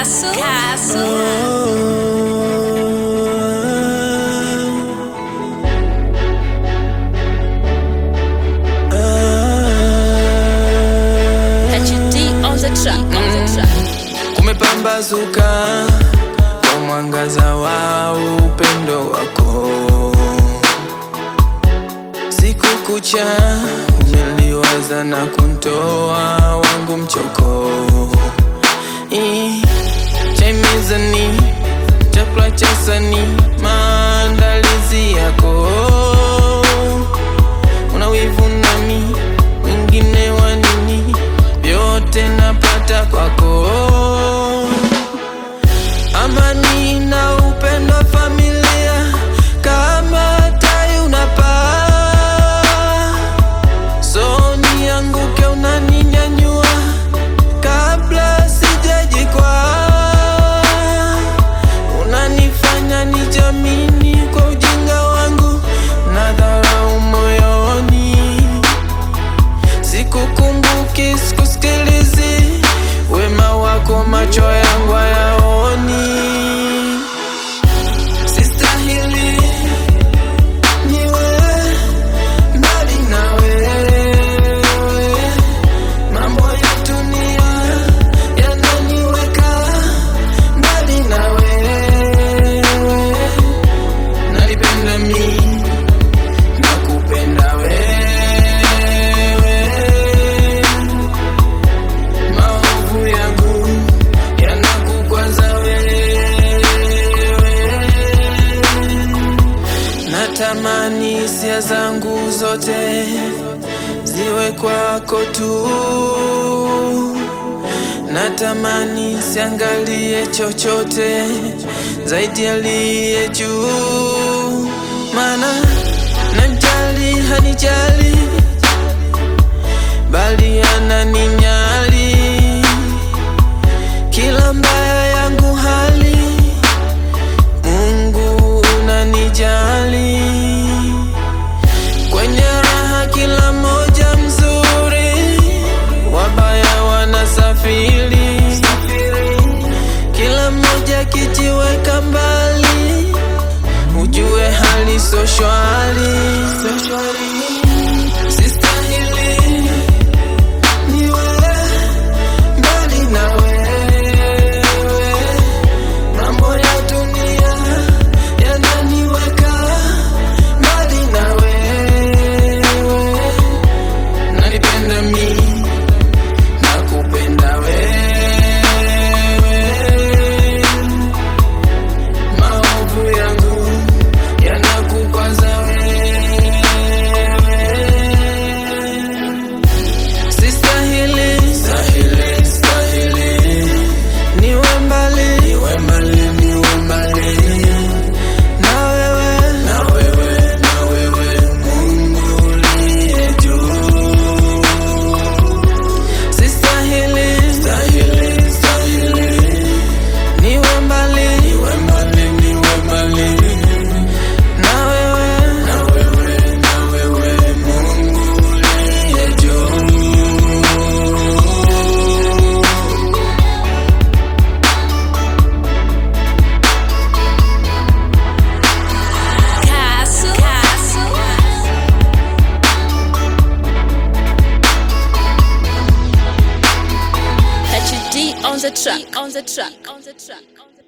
Castle. Castle. HD on the track. On the track. Kumepambazuka kwa mwangaza wa upendo wako, siku kucha umeliwaza na kuntoa wangu mchoko. Ii, chai mezani, chakula cha sani, maandalizi yako una wivu nami, wengine wa nini? Vyote napata kwako, amani na upendo wa familia, kama tai unapaa, so nianguke, unaninyanyua kabla sijajikwaa, unanifanya nijamini kwa ujinga wangu na dharau moyoni Sikukumbuki, sikusikilizi, wema wako macho yangu hayaoni. Sistahili niwe mbali na wewe, mambo ya dunia yananiweka mbali na wewe, nalipenda mimi nakupenda wewe, maovu yangu yanakukwaza wewe, natamani hisia zangu zote ziwe kwako tu, natamani siangalie chochote zaidi aliye juu, maana najali hanijali, bali ananinyali kila mbaya yangu hali, Mungu unanijali kwenye raha, kila moja mzuri, wabaya wanasafiri, kila mmoja kijiweka mbali, ujue hali so shwari. Sistahili niwe mbali na wewe, mambo ya dunia yananiweka mbali na wewe, nanipenda mimi nakupenda wewe, maovu yangu yanakukwaza wewe, sistahili stahili stahili niwe mbali niwe mbali niwe mbali na wewe na wewe na wewe Mungu uliye juu sistahili stahili stahili niwe mbali niwe mbali niwe mbali na wewe na wewe na wewe Mungu uliye juu Castle. Castle. HD on the track. On the track. On the track. On the track.